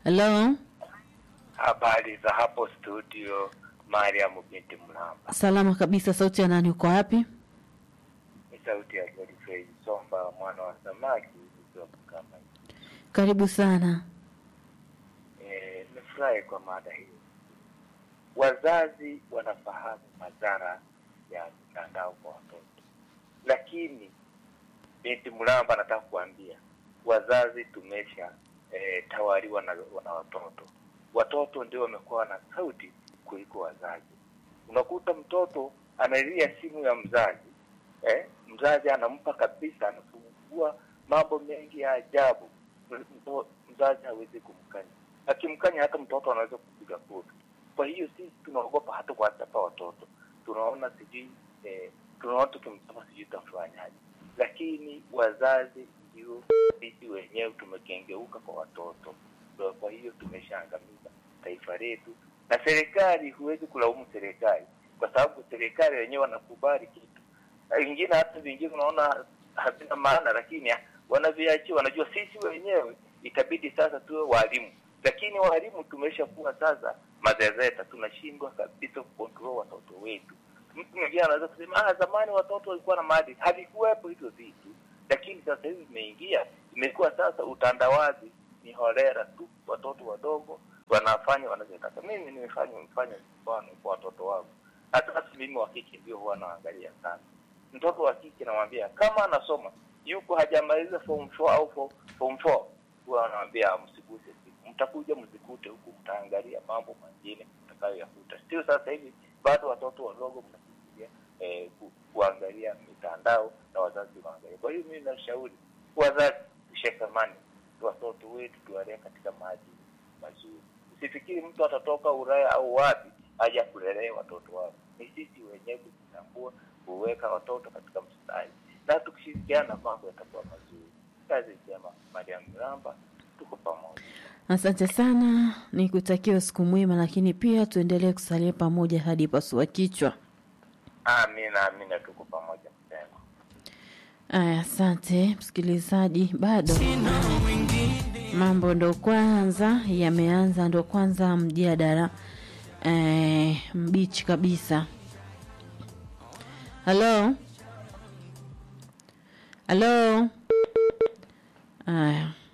Halo, Habari za hapo studio, Mariam binti Mlamba. salama kabisa. Sauti ya nani? Uko wapi? Ni sauti ya Godfrey Somba, mwana wa samaki nikiwa kama Karibu sana. Eh, nimefurahi kwa mada hii. Wazazi wanafahamu madhara ya mitandao kwa watoto, lakini binti Mlamba anataka kuambia wazazi tumesha eh, tawaliwa na, na watoto. Watoto ndio wamekuwa na sauti kuliko wazazi. Unakuta mtoto analia simu ya mzazi eh, mzazi anampa kabisa, anafungua mambo mengi ya ajabu. Mto- Mzazi hawezi kumkanya, akimkanya hata mtoto anaweza kupiga kofi. Kwa hiyo sisi tunaogopa hata kuwachapa watoto, tunaona sijui eh, tunaona tukimchapa sijui tutafanyaje, lakini wazazi ndio sisi wenyewe tumekengeuka kwa watoto. Ndio Kwa hiyo tumeshaangamiza taifa letu, na serikali, huwezi kulaumu serikali kwa sababu serikali wenyewe wanakubali kitu na vingine, hata vingine unaona havina maana, lakini wanaviachia. Wanajua sisi wenyewe itabidi sasa tuwe walimu, lakini walimu tumeshakuwa sasa mazezeta, tunashindwa kabisa kukontrol watoto wetu. Mtu mwingine anaweza kusema ah, zamani watoto walikuwa na maadili. Havikuwepo hivyo vitu, lakini sasa hivi imeingia, imekuwa sasa utandawazi ni holera tu, watoto wadogo wanafanya wanachotaka. Mimi nimefanya mfanya mfano kwa watoto wangu, hata basi mimi wa kike ndio huwa naangalia sana. Mtoto wa kike namwambia kama anasoma yuko hajamaliza form 4 au form- form 4 huwa anamwambia msiguse simu, mtakuja mzikute huku, mtaangalia mambo mengine mtakayoyakuta. Sio sasa hivi bado watoto wadogo mnafikiria eh, ku, kuangalia mitandao na wazazi waangalia. Kwa hiyo mimi nashauri wazazi tushikamane, watoto wetu tuwalee katika maadili mazuri. Usifikiri mtu atatoka Ulaya au wapi aje kulelea watoto wao. Ni sisi wenyewe kujitambua, kuweka watoto katika mstari, na tukishirikiana mambo yatakuwa mazuri. Kazi njema, Mariam Miramba, tuko pamoja. Asante sana, nikutakia usiku mwema, lakini pia tuendelee kusalia pamoja hadi pasua kichwa. Amina, amina, tuko pamoja mpendwa. Aya, asante msikilizaji, bado mambo ndo kwanza yameanza, ndo kwanza mjadala eh, mbichi kabisa. Halo, halo, aya